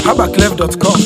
habaclef.com.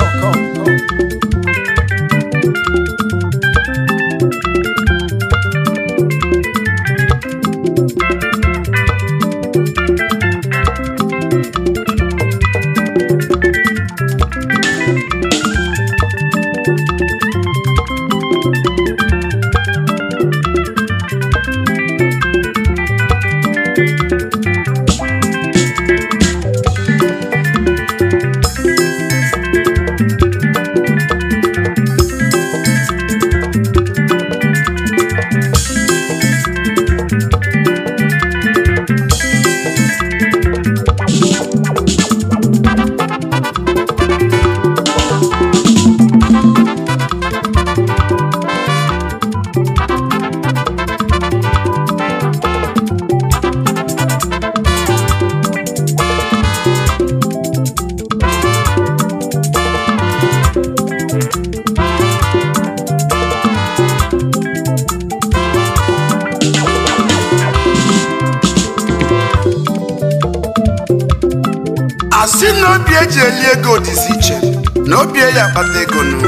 asị na obi eji eli ego dịzi iche na obi ya akpata ego nụ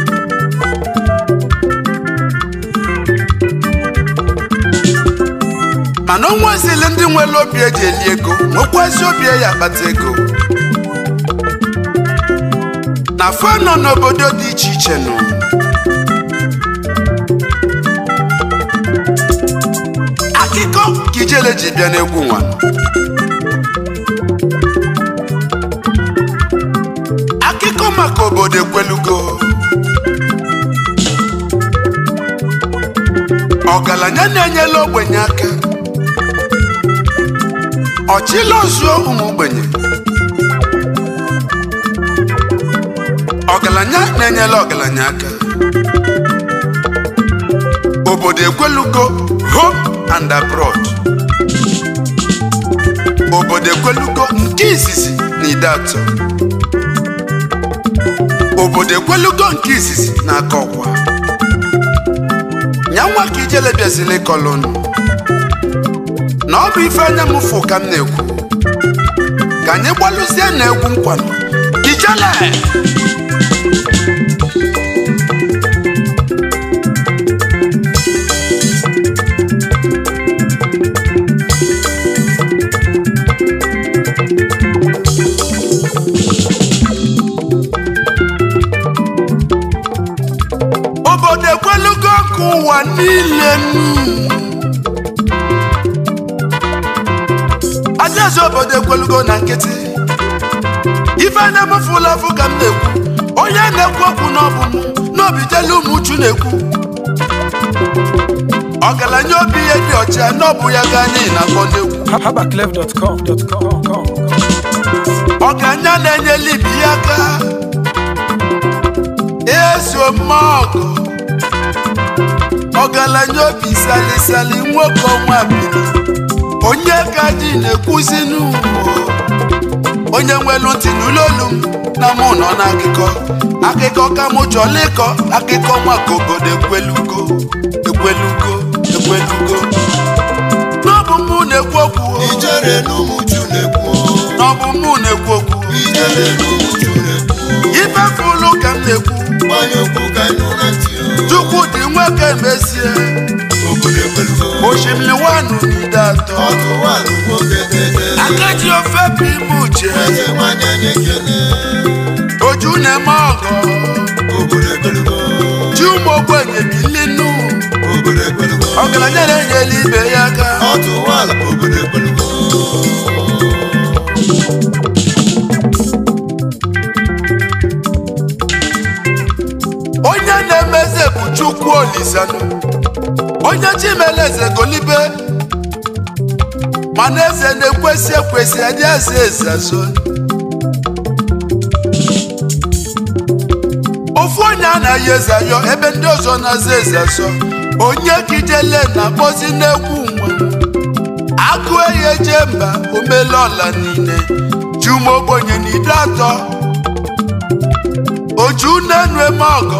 mana o nwezili ndị nwere obi eji eli ego nwekwazi obi ya akpata ego na fa nọ n'obodo dị iche iche nụ akụkọ ka ijele ji bịa n'egwu nwa akụkọ maka obodo ekwelugo ọgaranya na-enyela ogbenye aka ọchịla ozuo ụmụ ogbenye ọgaranya na-enyela ọgaranya aka obodo ekwelugo home and abroad obodo ekwelugo nke izizi na ide atọ obodo ekwelugo nke izizi na-aka ọkwa nyanwa ka ijele bịazili ịkọlụnụ na ọ bụ ife anya m fụ ka m na-ekwu ka anyị gbalụzie na egwu nkwanụ ijele obodo ekwelugo ka ụwa niile nụ. adaeze obodo ekwelugo na nkịtị ife na-emefula afụ ka m na-ekwu onye na-ekwu okwu n'ọbụ m n'obijelu ụmụ uchu na-ekwu ọgaranya obi ihe dị ọcha n'ọbụ ya ka anyị na-akpọ n'egwu habaclef.com. ọgaranya na-enyela ibi ya aka eso mọgụ ọgaranya obi salisali nwoke ọnwa biri onye ka ji na-ekwuzi n'ugbo onye nwelu ntị n'ụlọolu m na mụ nọ n'akụkọ akụkọ ka mụ chọrọ ịkọ akụkọ maka obodo ekwelugo ekwelugo ekwelugo n'ọbụ mụ na-ekwu okwu o, ijere n'ụmụju na-ekwu n'ọbụ mụ na-ekwu okwu ijere n'ụmụju na-ekwu ife fụlụ ka m na-ekwu gbanye okwu ka ịnụ na ntị chukwu dị nwoke mesie obodo ekwelugo osimiri wanụ n'ide atọ ọtụ nwaanyị nwoke dede akaji ofe bụ ime uche eze nwanyị anyị ekele oju na-eme ọgọ obodo ekwelugo ji ụmụ ogbenye bilinu obodo ekwelugo ọgaranya na-enyela ibe ya aka ọtụ nwaanyị obodo ekwelugo onye na-emeze bụ chukwu olisanụ onye chimeleze golibe mana eze na-ekwesị ekwesị adị eze eze azụ ofu onye anaghị eze ayọ ebe ndị ọzọ na-aza eze azọ onye kijele na-akpọzi n'egwu nwa agụ ehi eje mba omele ọla niile juma ogbenye na ide atọ oju na-enu eme ọgọ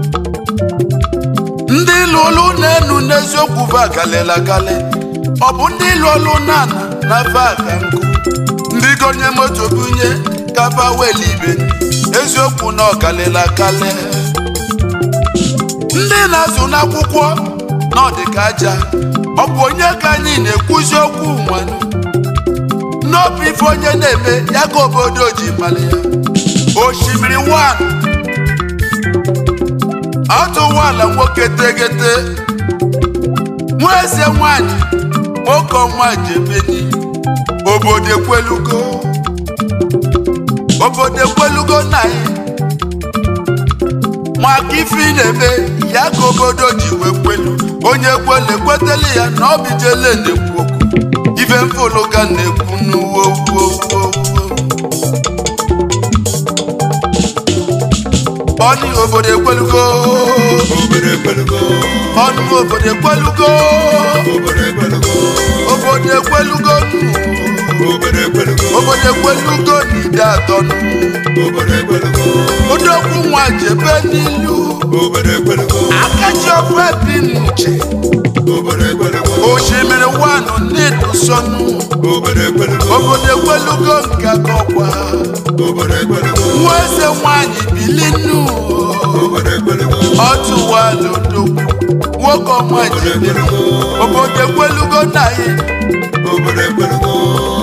ndị lụlụ na-enu n'eziokwu vagalịla galị ọ bụ ndị lụlụ nana na vaga nkụ ndị gonye moto bunye kaba weli ibe eziokwu na ọkalịla kalị ndị na-azụ n'akwụkwọ na ọdịka aja ọ bụ onye ka anyị na-ekwuzi okwu nwanne n'obi ife onye na-eme ya ka obodo ji mali ya osimiri wan ọtụwala nwoke tegete nwa eze nwanyị nwoke ọnwa jebeni obodo ekwelugo obodo ekwelugo na ya maka ife ị na-eme ya ka obodo ji wee kwelu onye kwele ekwetela ya na ọ bijele na-ekwu okwu ife mfụlụ ka na-ekwu n'uwo uwo uwo uwo ọnụ obodo ekwelugo obodo ekwelugo ọnụ obodo ekwelugo obodo ekwelugo obodo ekwelugo obodo ekwelugo obodo ekwelugo na ide atọ nụ. obodo ekwelugo odogwu nwa jebe n'ilu obodo ekwelugo akaji ofe bi n'uche obodo ekwelugo osimiri wanụ n'ịdụsọnụ obodo ekwelugo obodo ekwelugo nke akọkwa obodo ekwelugo nwa eze nwanyị bilinu obodo ekwelugo ọtụwala odogwu nwoke ọma jebe obodo ekwelugo na ya obodo ekwelugo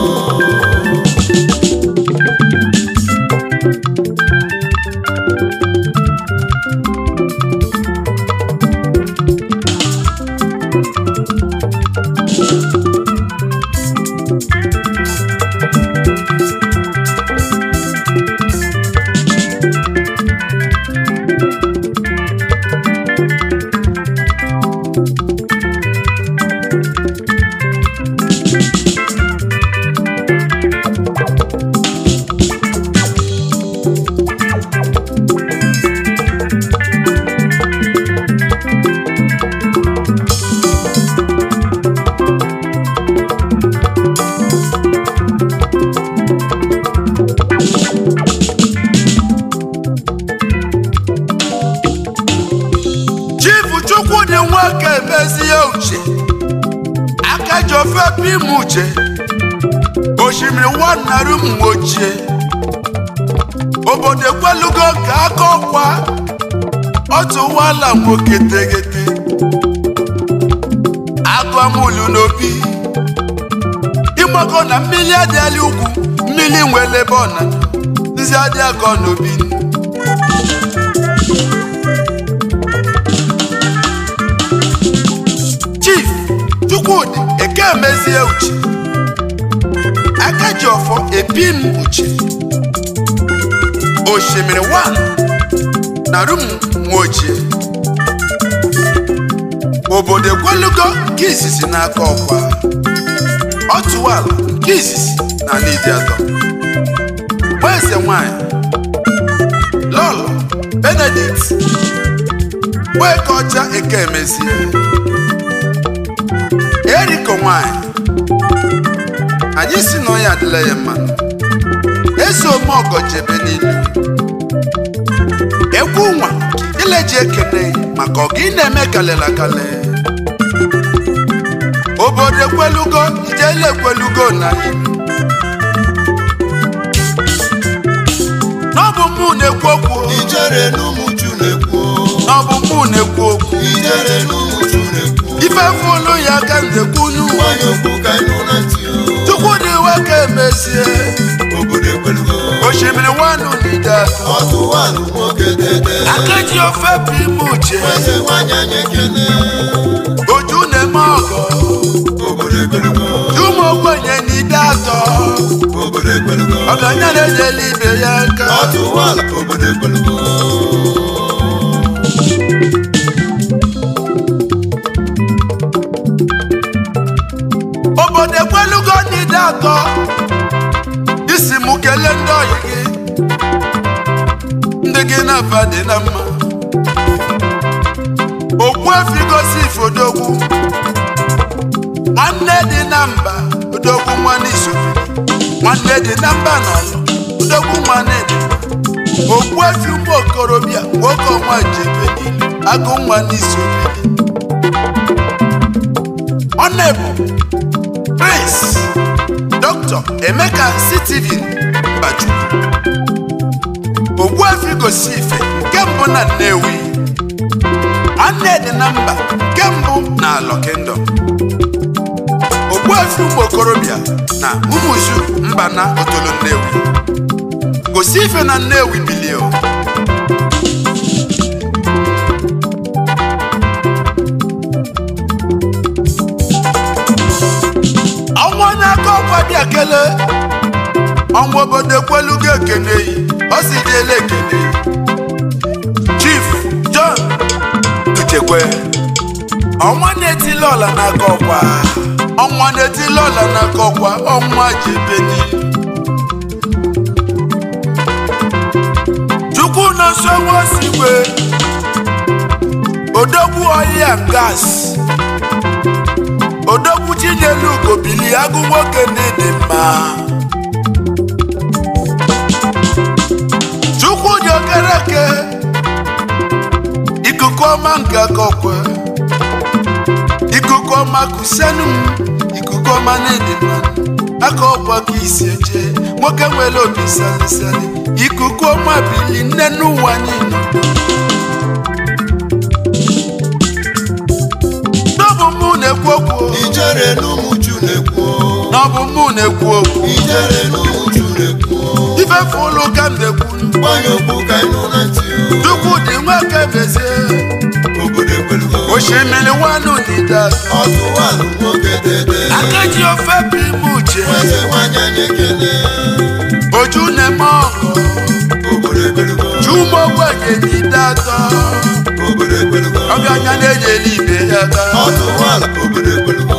chifu chukwudị nwoke emezie uche aka ji ofe pim uche osimiri wanarụ m ochie obodo ekwelugo ka aka ọkwa ọtụwala nwoke tegete agụamulu n'obi ịgbago na mmiri adịala ugwu mmiri nwere ebe ọna nzi adị akọ n'obi chief chukwudị eke emezie uche aka ji ọfọ epim uche osimiri wan na rum nwochie obodo ekwelugo nke izizi n'aka ọkwa ọtụwala nke izizi na n'idi atọ eze nwanyị lọlọ benedict nweke ọcha eke emezie eriko nwanyị anyị si na ọya adịla ya mma eze omeọgọ jebe n'ilu egwu nwa ileji ekene maka ọgụ ị na-eme kalela kale obodo ekwelugo ijele ekwelugo na ilu n'ọbụ mụ na-ekwu okwu ijere n'ụmụju na-ekwu n'ọbụ mụ na-ekwu okwu ijere n'ụmụju na-ekwu ife fụlụ ya ka m na-ekwunu nwanyị okwu ka ịnụ na ntị o. chukwudị nwoke emezie obodo ekwelugo osimiri wanụ n'ide ọtụwalụ nwoke dede akeji ofe bụ ime uche eze nwanyị anyị ekene oju na-eme ọgọ obodo ekwelugo ụmụ ogbenye n'ide atọ obodo ekwelugo ọganya na-enyela ibe ya aka ọtụwalụ obodo ekwelugo obodo ekwelugo n'ide atọ isi mụ kelee ndị ọyị gị ndị gị na-afa dị na mma okwu efi gosi ifodogwu nwanne dị na mba odogwu nwanne isofiri nwanne dị na mba na ọlụ odogwu nwanne dị okwu efi ụmụ okorobịa nwoke ọnwa jebe niile agụ nwanne isofiri ọ na-ebu prince dr emeka steven mbachukwu ogbuefi gosi ife nke mbụ na nnewi anne dị na mba nke mbụ na alọ kingdom ogbuefi ụmụ okorobịa na ụmụzu mba na otolo nnewi gosi ife na nnewi bilio ọnwa onye aka ọkwa bịa kelee ọnwa obodo ekwelugo ekene yi ọ si dịela ekene chief john uchekwe ọnwa na-etili ọla n'aka ọkwa ọnwa na-etili ọla n'aka ọkwa ọnwa jebeni chukwu nọ nso nwaosigwe odogwu ọhịa gas odogwu chinyelu ugobili agụ nwoke na-ede mma chukwu dị okereke ikuku ọma nke aka ọkwe ikuku ọma kusenu m ikuku ọma na-ede mma aka ọkwa ka isi eje nwoke nwere obi salisali ikuku ọma bili nne n'ụwa niile n'ọbụ mụ na-ekwu okwu ijere n'ụmụju na-ekwu n'ọbụ mụ na-ekwu okwu ijere n'ụmụju na-ekwu ifefe ụlọ ụka m na-ekwu gbanye okwu ka ịnụ na ntị chukwu dị nweke bezie obodo ekwelugo osimiri wanụ n'ide ọtụwalụ nwoke dede akaji ofe bụ ime uche eze nwanyị anyị ekele oju na-eme ọgụ obodo ekwelugo chumogbenye n'ide atọ obodo ekwelugo ọbịa anya na-enyere ibe ya aka ọtụwalụ obodo ekwelugo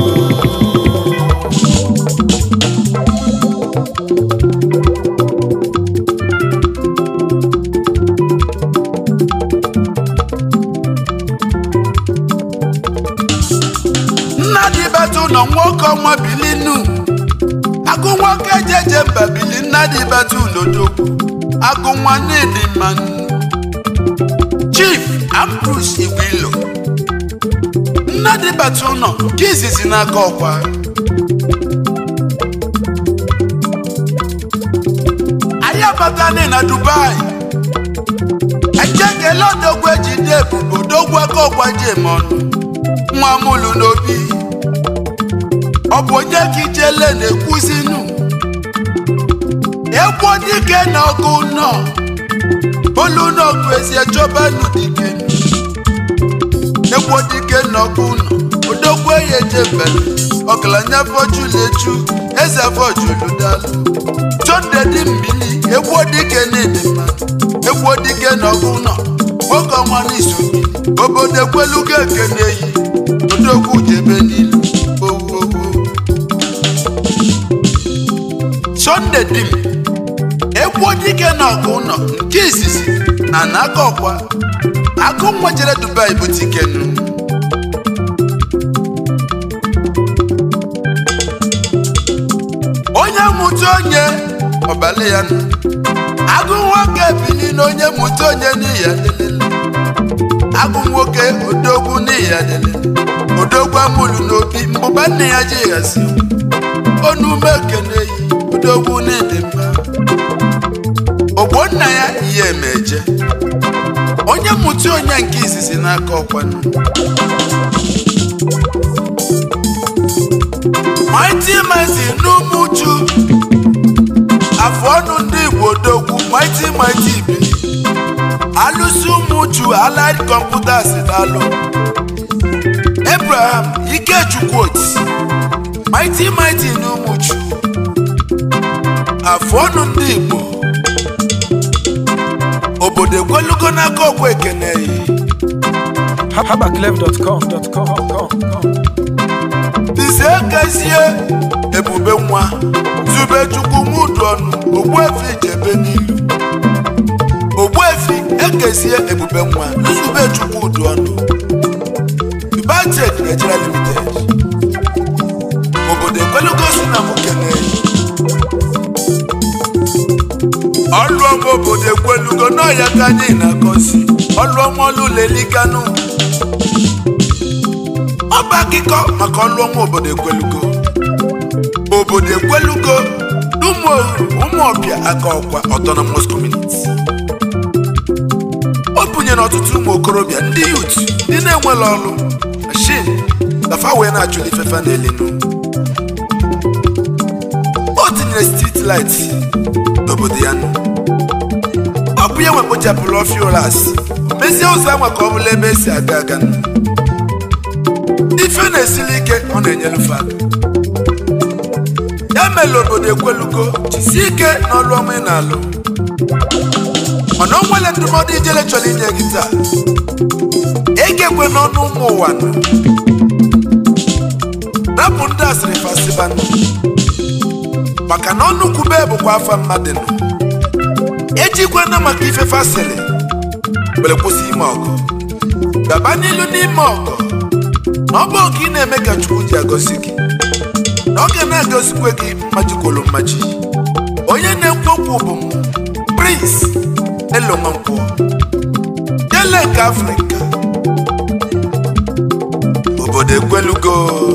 nna dị betụ nọ nwoke ọnwa bilinu agụ nwoke jeje mba bili nna dị betụ n'odogwu agụ nwa na-edi mmanụ chief ambrus igwilo nna dị betụ nọ nke izizi n'aka ọkwa anyị abatani na dubai ejekele odogwu ejide ebubo odogwu aka ọkwa ji eme ọnụ nwa mụlụ n'obi ọ bụ onye ka ijele na-ekwuzinu egwu dike na ọgụ nọ olu n'ọgụ ezi echọbanụ dike egwu dike na ọgụ nọ odogwu eyi ejebele ọgaranya fọjulechu eze fọjuludalụ chọdedi mbili egwu dike na-ede mmadụ egwu dike na ọgụ nọ nwoke ọnwa n'izu obodo ekwelugo ekene yi odogwu jebe n'ilu owu owu sọnde dim egwu dike na ọgụ nọ nke izizi na n'aka ọkwa agụ nwa jere dubai bụ tikenu onye mụta onye ọbala ya nọ agụ nwoke bili na onye mụta onye n'ihi ya lelele agụ nwoke odogwu n'ihi ya lelele odogwu amụlụ n'obi mbụba nne ya ji ghasi onume ekene yi odogwu na-ede mma ogbo nna ya ihe emeje onye mụta onye nke izizi n'aka ọkwanụ maiti maiti n'umuchu afọ ọnụ ndị igbo odogwu maiti maiti ibili alụsi ụmụchu allied computers dalụ abraham ikechukwu oti maiti maiti n'umuchu afọ ọnụ ndị igbo obodo ekwelugo n'aka ọkwa ekene yi habaclef.com.com Nze ekezie ebube nwa zube chukwu mudu ọnụ ogbuefi jebe n'ilu ogbuefi ekezie ebube nwa nzube chukwu udu ọnụ Ubatek Nigeria Limited obodo ekwelugo si na mụ kelee ọlụọma obodo ekwelugo n'ọya ka anyị na-akọzi ọlụọma ọlụlelikanụ ọba akụkọ maka ọlụọma obodo ekwelugo obodo ekwelugo ụmụ ụmụọbịa aka ọkwa autonomous community nwere ọtụtụ ụmụ okorobịa ndị yut ndị na-enwere ọrụ mashin dafa wee na-achụ ifefe n'elinu o tinyere street light n'obodo ya nọ ọ bụ ya nwe kpochapụrụ ọfịa ụras mezie ụzọ anwa ka ọ bụla ebe esi aga aga nọ. ife na-esili ike ọ na-enyelu fa aka. ya mere obodo ekwelugo jisie ike n'ọlụ ọma ị na-alụ mana o nwere ndụmọdụ ijele chọrọ inye gị taa egekwe n'ọnụ ụmụ ụwa nọ rapụ ndị asịrị fasiba nọ maka na ọnụ kwube bụkwa afa mmadụ nọ ejikwe na maka ife fasịrị were kwụsị ime ọgụ gaba n'ilu n'ime ọgụ na ọ bụ oge ị na-eme ka chukwu ji agọzi gị na ọ ga na-agọzikwe gị mmaji kwuru mmaji onye na-ekwu okwu bụ m prince elonwankwọ dele nke afrịka obodo ekwelugo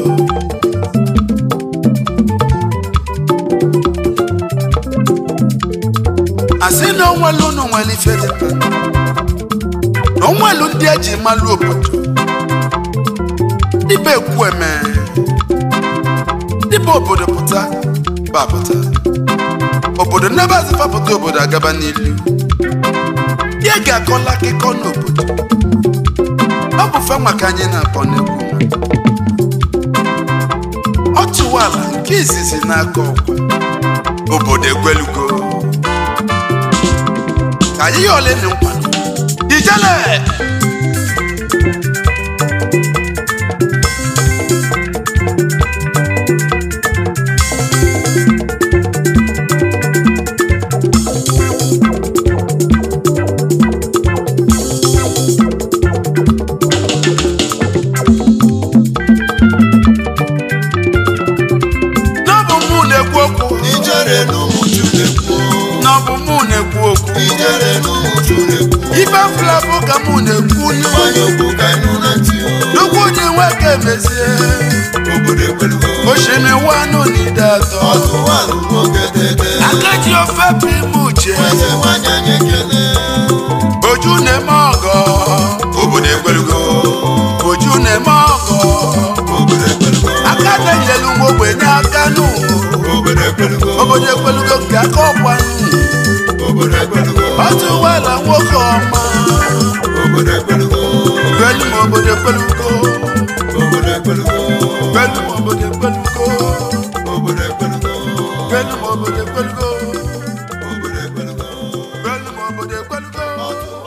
asị na onwelu unu nwere ife dị mkpa na onwelu ndị eji malụ obodo dịbe ekwu eme dịbe obodo pụta ba pụta obodo nnebe azịfapụta obodo agaba n'ilu ya ga-akọla akụkọ n'obodo ọ bụ fa maka anyị na-akpọ n'egwu ọ tụwala nke izizi n'aka ọkwa obodo egwelugo ka anyị ya ole na nkwado ijele n'ọbụ mụ na-ekwu okwu ijere n'ụmụchu na-ekwu n'ọbụ mụ na-ekwu okwu ijere n'ụmụchu na-ekwu ife afụla bụ ka mụ na-ekwu mmanya okwu ka ịnụ na ntị o. nnukwu onye nwoke mezie obodo ekwelugo oshiri wanụ n'ide atọ ọtụwalụ nwoke tete akaji ofe bụ ime uche eze nwanyị anyị ekele oju na-eme ọgọ obodo ekwelugo oju na-eme ọgọ obodo ekwelugo aka na-enyelu nwa ogbenye aka nụ obodo ekwelugo obodo ekwelugo nke aka ọkwa nụ obodo ekwelugo otu ụgbọala nwoke ọma obodo ekwelugo gwelu ma obodo ekwelugo obodo ekwelugo gwelu ma obodo ekwelugo obodo ekwelugo gwelu ma obodo ekwelugo obodo ekwelugo gwelu ma obodo ekwelugo ọtụwalụ